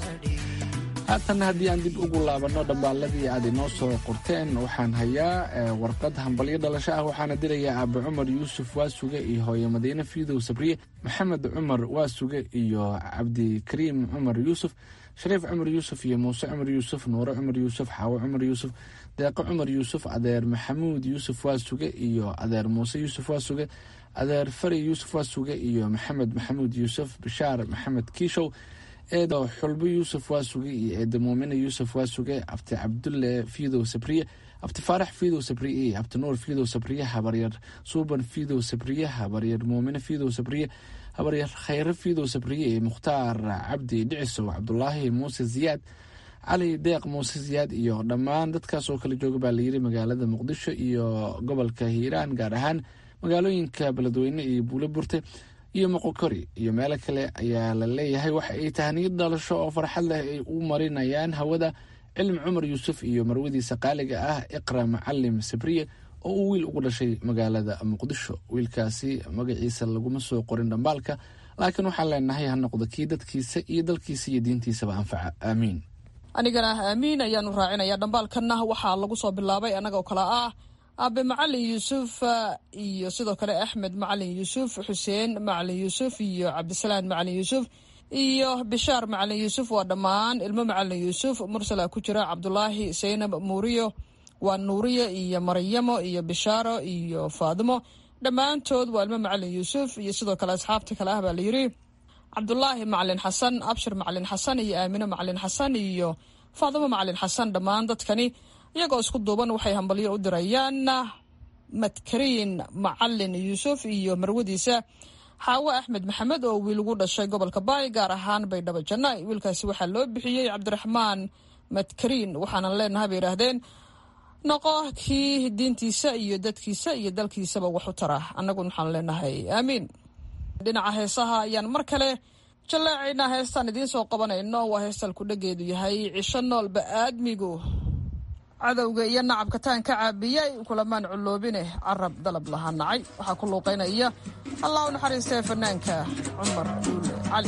S4: haatanna haddii aan dib ugu laabanno dhambaaladii aad inoo soo qorteen waxaan hayaa warqad hambalyo dhalasho ah waxaana dirayaa aabe cumar yuusuf waasuge iyo hooye madiine fiidow sabriye maxamed cumar waasuge iyo cabdikariim cumar yuusuf shariif cumar yuusuf iyo muuse cumar yuusuf nuure cumar yuusuf xaawo cumar yuusuf deeqo cumar yuusuf adeer maxamuud yuusuf waasuge iyo adeer muuse yuusuf waasuge adeer fari yuusuf waasuge iyo maxamed maxamuud yuusuf bashaar maxamed kiishow eedo xulbo yuusuf waasuge iyo eedo muumine yuusuf waasuge abti cabdulle fiidow sabriye abti faarax fiidow sabriye iyo abti nuur fiidow sabriye habaryar suuban fiidow sabriye habaryar muumine fiidow sabriye habaryar khayre fiidow sabriye iyo mukhtaar cabdi dhicisow cabdulaahi muuse ziyaad cali deeq muuse ziyaad iyo dhammaan dadkaas oo kala jooga baa layiri magaalada muqdisho iyo gobolka hiiraan gaar ahaan magaalooyinka beledweyne iyo buulo burte iyo moqokori iyo meelo kale ayaa la leeyahay waxa ay tahniyad dhalasho oo farxad leh ay u marinayaan hawada cilmi cumar yuusuf iyo marwadiisa qaaliga ah iqra macalim sabriye oo uu wiil ugu dhashay magaalada muqdisho wiilkaasi magaciisa laguma soo qorin dhambaalka laakiin waxaan leenahay ha noqdo kii dadkiisa iyo dalkiisa iyo diintiisaba anfaca aamiin
S12: anigana aamiin ayaanu raacinayaa dhambaalkanna waxaa lagu soo bilaabay annagoo kale ah aabe macalin yuusuf iyo sidoo kale axmed macalin yuusuf xuseen macalin yuusuf iyo cabdisalaan macalin yuusuf iyo bishaar macalin yuusuf waa dhammaan ilmo macalin yuusuf mursala ku jira cabdulaahi saynab muuriyo waa nuuriye iyo maryamo iyo bishaaro iyo faadimo dhammaantood waa ilmo macalin yuusuf iyo sidoo kale asxaabta kale ah baa layidhi cabdulaahi macalin xasan abshir macalin xasan iyo aamine macalin xasan iyo faadimo macalin xasan dhammaan dadkani iyagoo isku duuban waxay hambalyo u dirayaan madkariin macalin yuusuf iyo marwadiisa xaawo axmed maxamed oo wiil ugu dhashay gobolka baay gaar ahaan baydhabo janna wiilkaasi waxaa loo bixiyey cabdiraxmaan madkariin waxaanan leenahay bay yidhaahdeen noqo kii diintiisa iyo dadkiisa iyo dalkiisaba wax u tara annaguna waxaan leenahay aamiin dhinaca heesaha ayaan mar kale jallaacaynaa heestaan idiin soo qabanayno waa heestal ku dhageedu yahay cisho noolba aadmigu cadowga iyo nacabka taan ka caabiyay kulamaan culloobine carab dalab lahaa nacay waxaa ku luuqaynaya allah u naxariistee fanaanka cumar duule cali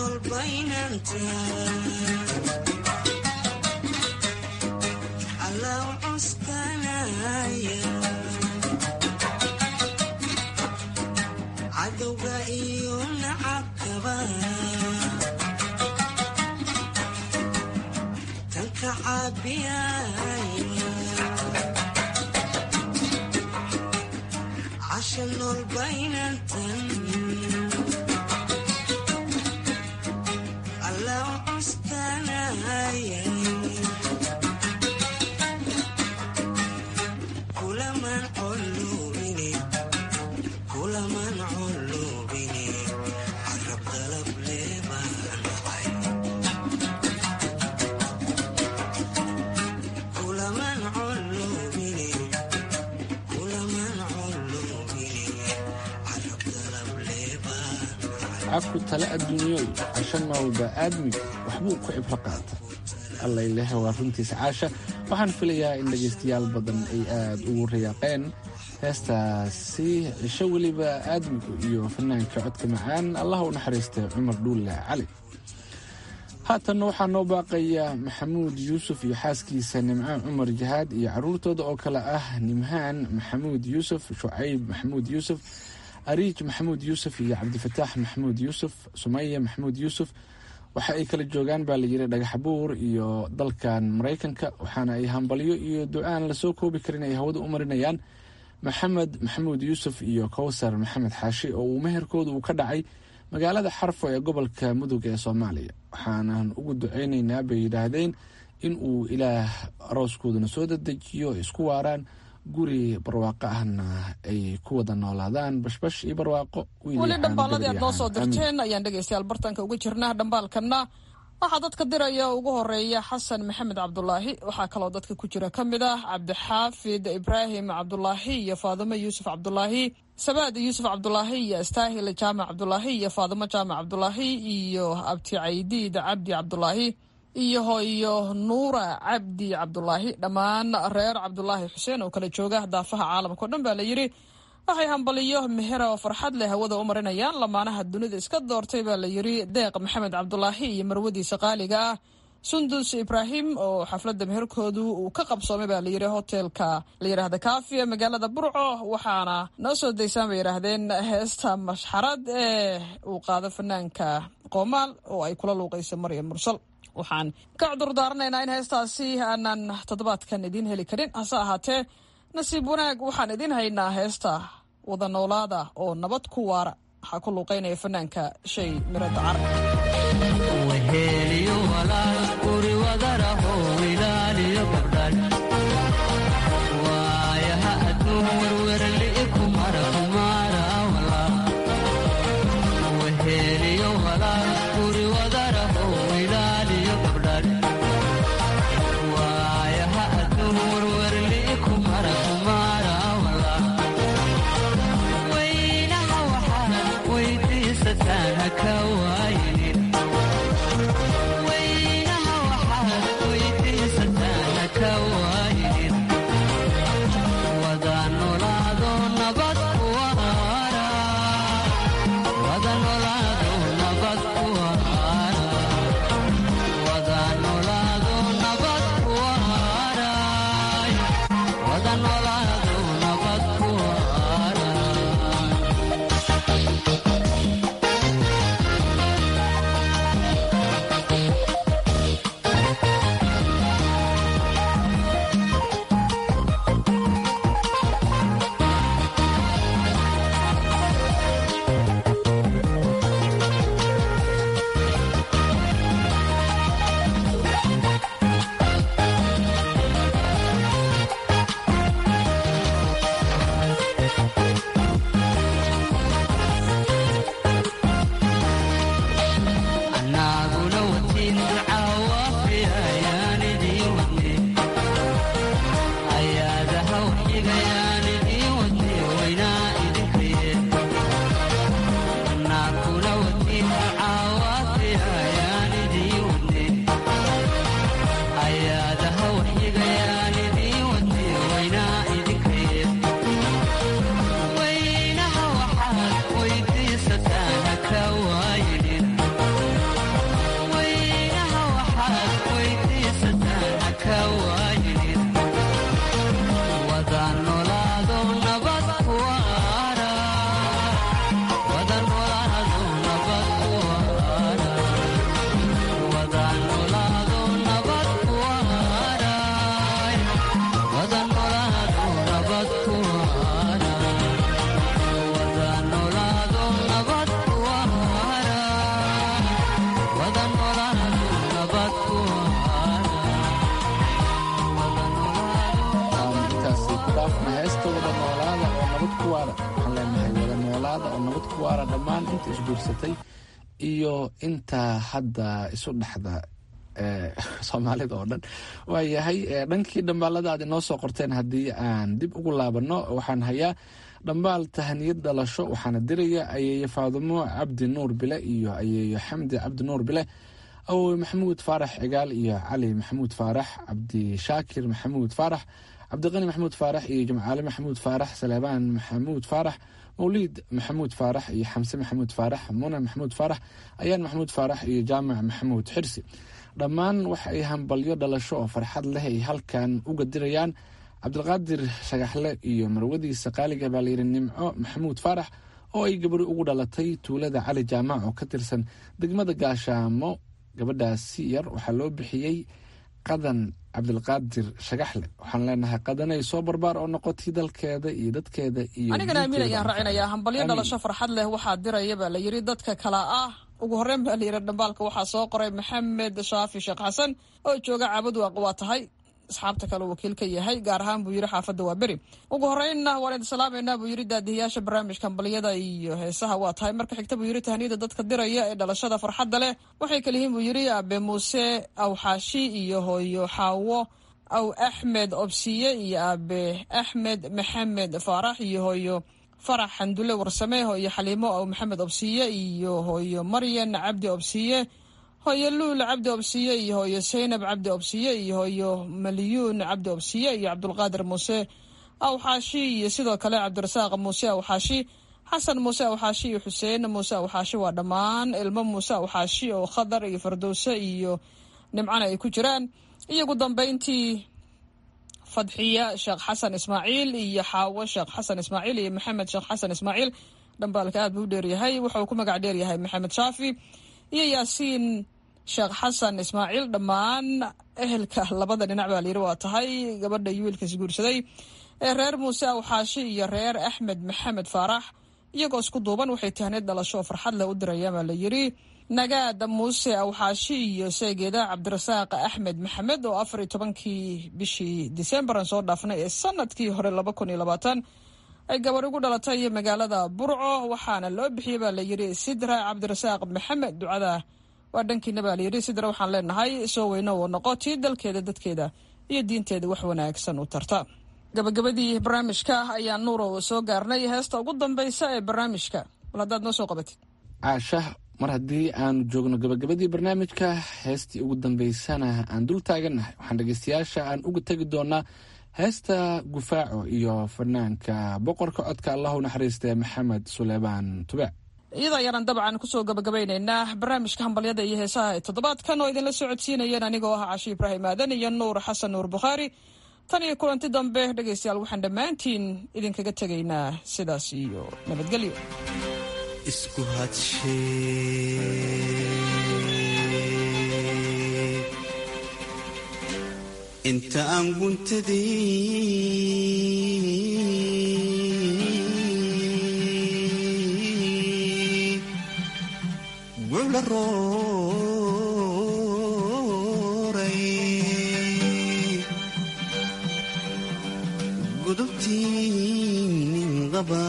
S4: afku tale adduunyoy casho noolba aadmiga waxbuu ku cibro qaata allayleh waa runtiisa caasha waxaan filayaa in dhegaystayaal badan ay aad ugu riyaaqeen heestaasi cisho weliba aadmigu iyo fanaanka codka macaan allah u naxariistay cumar dhuulle cali haatanna waxaa noo baaqaya maxamuud yuusuf iyo xaaskiisa nimcaan cumar jahaad iyo caruurtooda oo kale ah nimhaan maxamuud yuusuf shucayb maxamuud yuusuf ariij maxamuud yuusuf iyo cabdifataax maxamuud yuusuf sumaya maxamuud yuusuf waxa ay kala joogaan baa layidhi dhagaxbuur iyo dalkan maraykanka waxaana ay hambalyo iyo ducaan lasoo koobi karin ay hawada u marinayaan maxamed maxamuud yuusuf iyo kowsar maxamed xaashi oo uu meherkooda uu ka dhacay magaalada xarfo ee gobolka mudug ee soomaaliya waxaanan ugu ducaynaynaa bay yidhaahdeen in uu ilaah arooskoodana soo dadejiyo isku waaraan guri barwaaqo ahna ay ku wada noolaadaan bashbash iyo barwaaqo
S12: weli dhambaaladii aad noo soo dirteen ayaan dhegaystayaal bartanka uga jirnaa dhambaalkanna waxaa dadka diraya ugu horeeya xasan maxamed cabdulaahi waxaa kaloo dadka ku jira ka mid ah cabdixaafid ibraahim cabdulaahi iyo faadimo yuusuf cabdulaahi sabaad yuusuf cabdulaahi iyo astaahil jaamac cabdulaahi iyo faadimo jaamac cabdulaahi iyo abti caydiid cabdi cabdulaahi iyo hooyo nuura cabdi cabdulaahi dhammaan reer cabdulaahi xuseen oo kala jooga daafaha caalamka o dhan baa la yidhi waxay hambaliyo meher oo farxad leh hawada u marinayaan lamaanaha dunida iska doortay baa la yidhi deeq maxamed cabdulaahi iyo marwadiisa qaaliga ah sundus ibraahim oo xafladda meherkoodu uu ka qabsoomay baa layidhi hotelka la yidhaahda kaafiya magaalada burco waxaana noo soo daysaan bay yidhaahdeen heesta mashxarad ee uu qaado fanaanka qoomaal oo ay kula luuqayso maryam mursal waxaan ka cudur daaranaynaa in heestaasi aanan toddobaadkan idiin heli karin hase ahaatee nasiib wanaag waxaan idiin haynaa heesta wada noolaada oo nabad ku waara waxaa ku luuqaynaya fanaanka shay miro dacar
S13: Thank you.
S4: waxaan leenahay wada noolaada oo nabad ku waara dhammaan inta isguursatay iyo inta hadda isu dhexda soomaalida oo dhan waayahay dhankii dhambaalada aad inoo soo qorteen haddii aan dib ugu laabanno waxaan hayaa dhambaal tahaniyad dhalasho waxaana diraya ayeeyo faadumo cabdi nuur bile iyo ayeeyo xamdi cabdi nuur bile awowe maxamuud faarax cigaal iyo cali maxamuud faarax cabdishaakir maxamuud faarax cabdiqani maxamuud faarax iyo jimcaale maxamuud faarax saleebaan maxamuud faarax mawliid maxamuud faarax iyo xamse maxamuud faarax muna maxamuud faarax ayaan maxamuud faarax iyo jaamac maxamuud xirsi dhammaan waxa ay hambalyo dhalasho oo farxad leh ay halkan uga dirayaan cabdilqaadir shagaxle iyo marwadiisa qaaliga baa layidhi nimco maxamuud faarax oo ay gabari ugu dhalatay tuulada cali jaamac oo ka tirsan degmada gaashaamo gabadhaasi yar waxaa loo bixiyey qadan cabdilqaadir shagaxle waxaan leenahay qadanay soo barbaar oo noqotay dalkeeda iyo dadkeeda iyo
S12: anigana amiin ayaan raacinayaa hambalyo dhalasho farxad leh waxaa diraya baa la yidhi dadka kala ah ugu horreyn baa layidhi dhambaalka waxaa soo qoray maxamed shaafi sheekh xasan oo jooga caabud waaq waa tahay asxaabta kale wakiil ka yahay gaar ahaan buu yidhi xaafadda waa beri ugu horreynna waan idin salaameynaa buu yidhi daadihiyaasha barnaamijka hambalyada iyo heesaha waa tahay marka xigta buu yidhi tahniyada dadka diraya ee dhalashada farxadda leh waxay kaliyihiin buu yidhi aabe muuse aw xaashi iyo hooyo xaawo aw axmed obsiye iyo aabe axmed maxamed faarax iyo hooyo farax xandule warsame hooyo xaliimo aw maxamed obsiye iyo hooyo maryan cabdi obsiye hooyo luul cabdi obsiye iyo hooyo saynab cabdi obsiye iyo hooyo maliyuun cabdi obsiye iyo cabdulqaadir muuse awxaashi iyo sidoo kale cabdirasaaq muuse awxaashi xasan muuse awxaashi iyo xuseen muuse awxaashi waa dhammaan ilmo muuse awxaashi oo khadar iyo fardowse iyo nimcana ay ku jiraan iyo ugu dambeyntii fadxiya sheekh xasan ismaaciil iyo xaawo sheekh xasan ismaaciil iyo maxamed sheekh xasan ismaaciil dhambaalka aad buu u dheeryahay wuxuu ku magac dheeryahay maxamed shaafi iyo yaasiin sheekh xasan ismaaciil dhammaan ehelka labada dhinac baa layidhi waa tahay gabadha iyo wiilka isguursaday ee reer muuse awxaashi iyo reer axmed maxamed faarax iyagoo isku duuban waxay tahneed dhalasho oo farxad leh u dirayaan baa la yidhi nagaada muuse awxaashi iyo seegeeda cabdirasaaq axmed maxamed oo afar iyo tobankii bishii disembaran soo dhaafnay ee sanadkii hore laba kun iyo labaatan ay gabar ugu dhalatay magaalada burco waxaana loo bixiyey baa layidhi sidra cabdirasaaq maxamed ducada waa dhankiina baa layidhi sidra waxaan leenahay soo weyno oo noqo tii dalkeeda dadkeeda iyo diinteeda wax wanaagsan u tarta gabagabadii barnaamijka ayaa nuurow soo gaarnay heesta ugu dambeysa ee barnaamijka bal haddaad noo soo qabatid
S4: caasha mar haddii aanu joogno gabagabadii barnaamijka heestii ugu dambeysana aan dul taagannahay waxaan dhegeystayaasha aan uga tegi doonaa heesta gufaaco iyo fanaanka boqorka codka allahu naxariistee maxamed suleymaan tube
S12: iyada ayaanan dabcan kusoo gabagabaynaynaa barnaamijka hambalyada iyo heesaha ee toddobaadkan oo idinla socodsiinayeen anigoo ah cashi ibraahim aadan iyo nuur xasan nuur bukhaari tan iyo kulanti dambe dhegaystayaal waxaan dhammaantiin idinkaga tegaynaa sidaas iyo nabadgelyo
S13: isku hadshee inta aan guntadii gucla rooray gudubtii nin qaba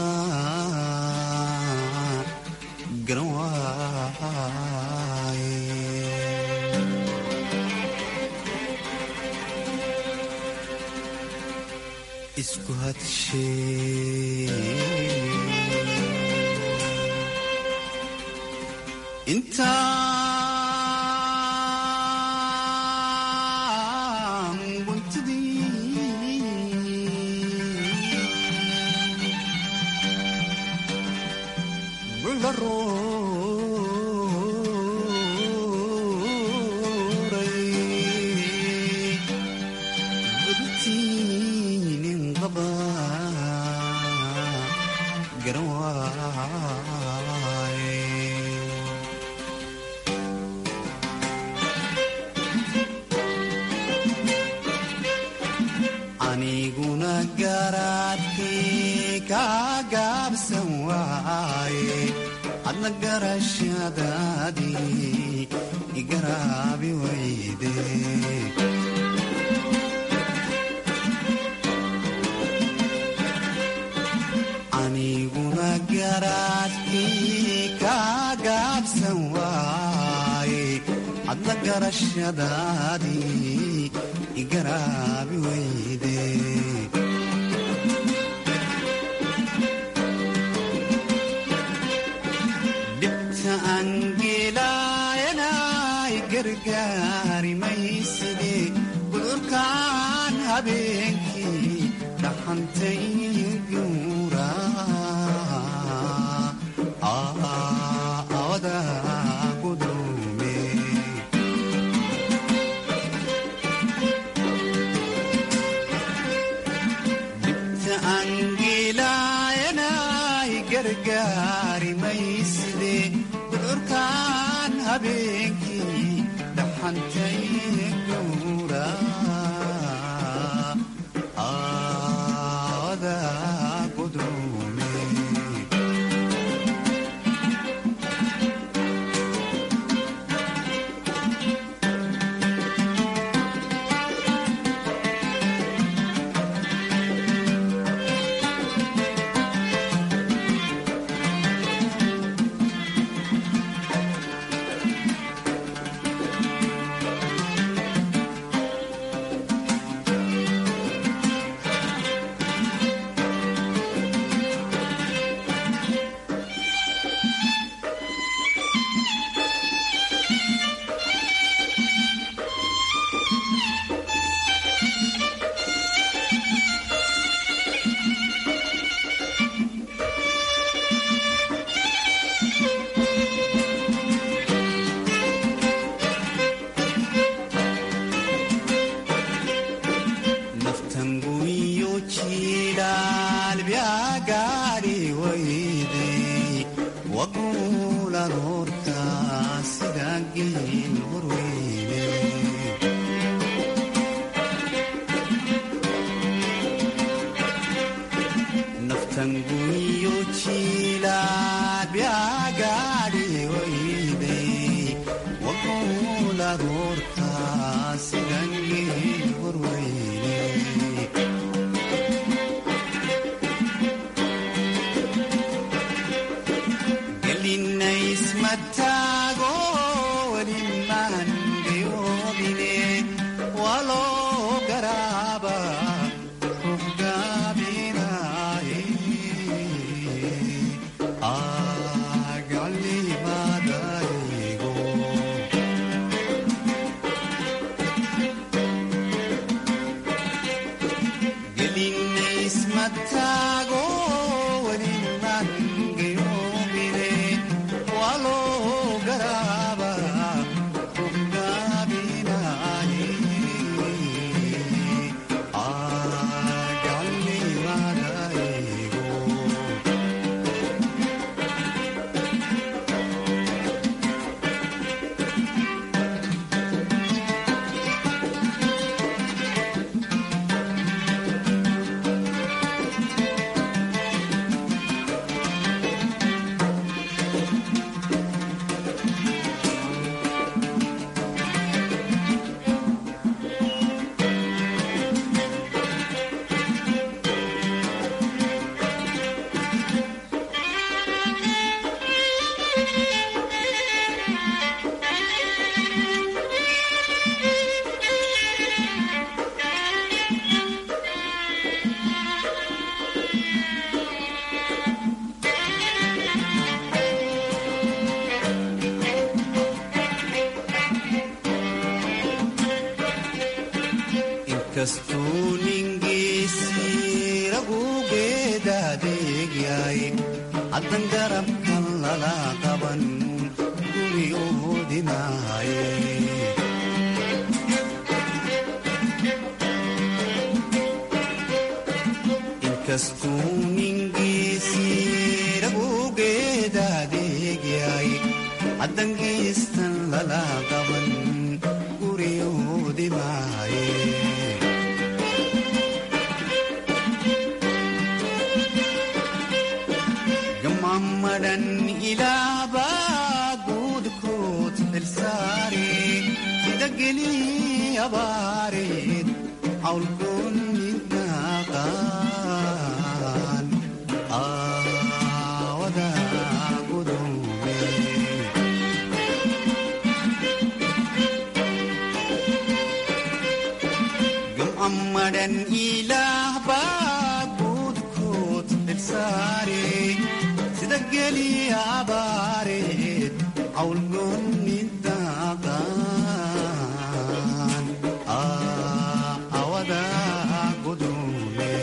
S13: garan waaye isku hadshee intaan guntadii gucla rooray gudubtii nin qaba garan waaye aniguna garaadkii kaa gaabsan waaye adna garashadaadii igaraabi wayde anigu adiguna garaadkii ka gaabsan waaye hadla garashadaadii igaraabi weyde dhibta angeelaayanay gargaari mayside gudurkaan habeenkii dhaxantay guura awada gudume dhibta angeelaayanay gargaari mayside gudurkaan habeenkii dhaxantay guura awada gudume naftanguyo jilaal byagaari wayday waguulan horta sida geel horweyne naftanguyo jilaal byagaari wayday waguulan horta sida geel horweyne gelinaysmataago welimaan gayoobine waloo garaaba ruggaabinaaye agalimadaygo gelinaysmataago welimaan gayoobine waloo garaaba ruggaabinaaye agalimadaygo inkastuu ningiisii ragugeedaadeegyahay haddan garabkan lala qaban guri oodinaaye inkastuu ningiisii ragugeedaadeegyahay haddan geestan lala qaban guri oodimaaye gamammadhan ilaabaa guudkood xilsaare sida gelii abaareed cawlgoon midnaaqaan dageli abaareed cawlgoonni daaqaan awada gudule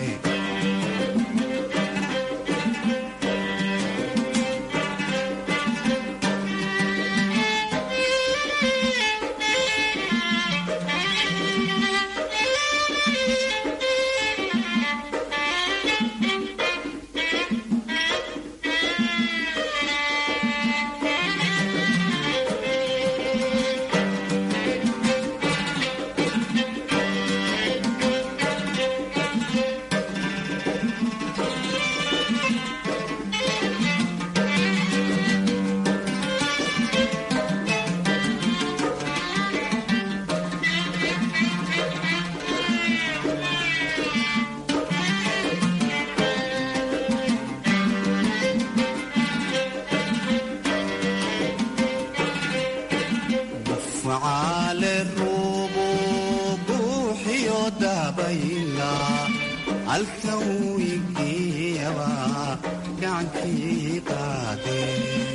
S13: facaale ruubu buuxiyo dabayla halkan wiigiyaba gacankii qaadee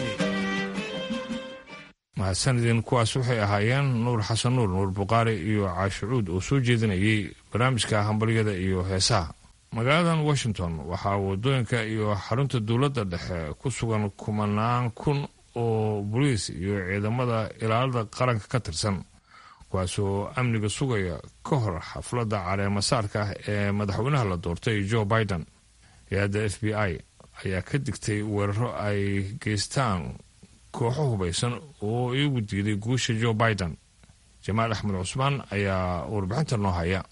S1: mahadsanidin kuwaas waxay ahaayeen nuur xasan nuur nuur buqaari iyo caashicuud oo soo jeedinayay barnaamijka hambalyada iyo heesaha magaaladan washington waxaa wadooyinka iyo xarunta dowladda dhexe ku sugan kumanaan kun oo boliis iyo ciidamada ilaalada qaranka ka tirsan kuwaasoo amniga sugaya ka hor xafladda caleemasaarka ah ee madaxweynaha la doortay joe biden hay-adda f b i ayaa ka digtay weeraro ay geystaan kooxo hubaysan oo iigu diiday guusha joe biden jamaal axmed cusmaan ayaa warbixinta noo haya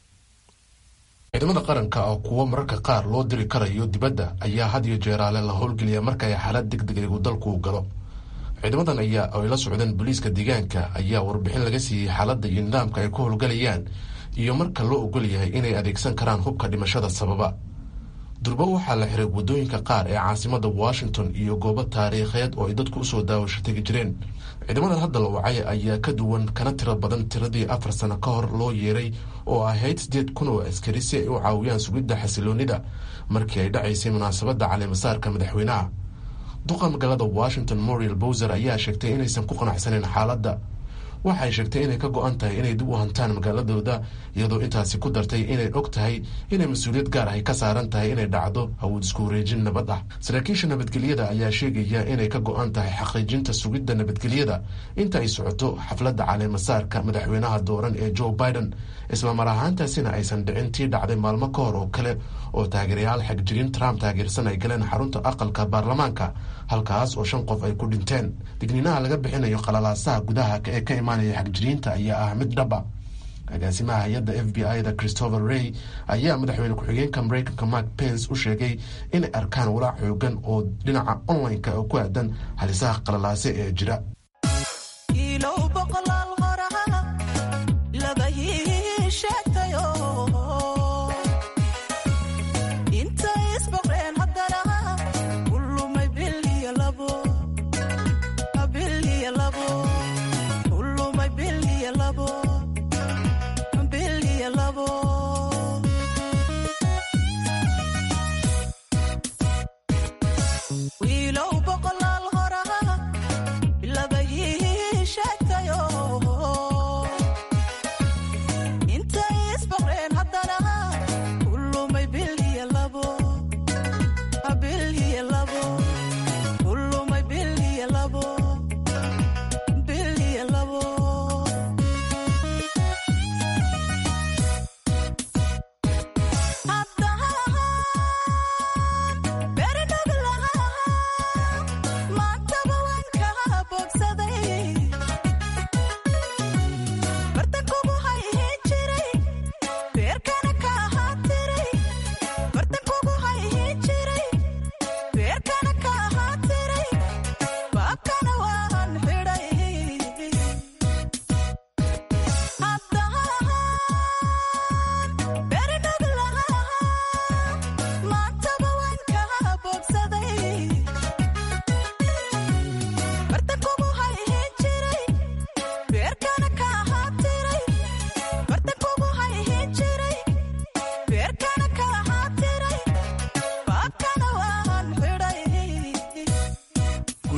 S10: ciidamada qaranka oo kuwo mararka qaar loo diri karayo dibadda ayaa had iyo jeeraale la howlgeliya marka ay xaalad degdeg uu dalku galo ciidamadan ayaa ay la socdeen booliiska deegaanka ayaa warbixin laga siiyey xaaladda iyo nidaamka ay ku howlgalayaan iyo marka loo ogol yahay inay adeegsan karaan hubka dhimashada sababa durbo waxaa la xiray waddooyinka qaar ee caasimada washington iyo goobo taariikheed oo ay dadku usoo daawasho tegi jireen ciidamadan hadda la wacay ayaa ka duwan kana tiro badan tiradii afar sano ka hor loo yeeray oo ahayd siddeed kun oo askari si ay u caawiyaan sugidda xasiloonida markii ay dhacaysay munaasabadda caleemasaarka madaxweynaha duqa magaalada washington moriel bowser ayaa sheegtay inaysan ku qanacsaneyn xaaladda waxay sheegtay inay ka go-an tahay inay dib u hantaan magaaladooda iyadoo intaasi ku dartay inay og tahay inay mas-uuliyad gaar ahy ka saaran tahay inay dhacdo awood isku wareejin nabad ah saraakiisha nabadgelyada ayaa sheegaya inay ka go-an tahay xaqiijinta sugidda nabadgelyada inta ay socoto xafladda caleemasaarka madaxweynaha dooran ee joe biden isla mar ahaantaasina aysan dhicin tii dhacday maalmo ka hor oo kale oo taageerayaal xagjirin trump taageersan ay galeen xarunta aqalka baarlamaanka halkaas oo shan qof ay ku dhinteen digniinaha laga bixinayo qalalaasaha gudaha ee ka imaanaya xagjiriinta ayaa ah mid dhaba agaasimaha hay-adda f b i da christopher rey ayaa madaxweyne ku-xigeenka mareykanka mark pence u sheegay inay arkaan walaac xoogan oo dhinaca online-ka oo ku aadan halisaha qalalaase ee jira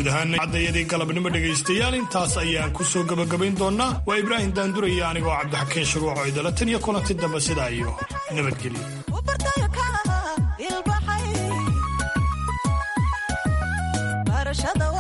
S2: guud ahaan caddayadii galabnimo dhegaystayaal intaas ayaan ku soo gebagabayn doonnaa waa ibraahim daanduraya anigoo cabdixakiin shuruuco idala tan iyo kulanti dambe sidaa iyo nabadgelyo
S14: barashada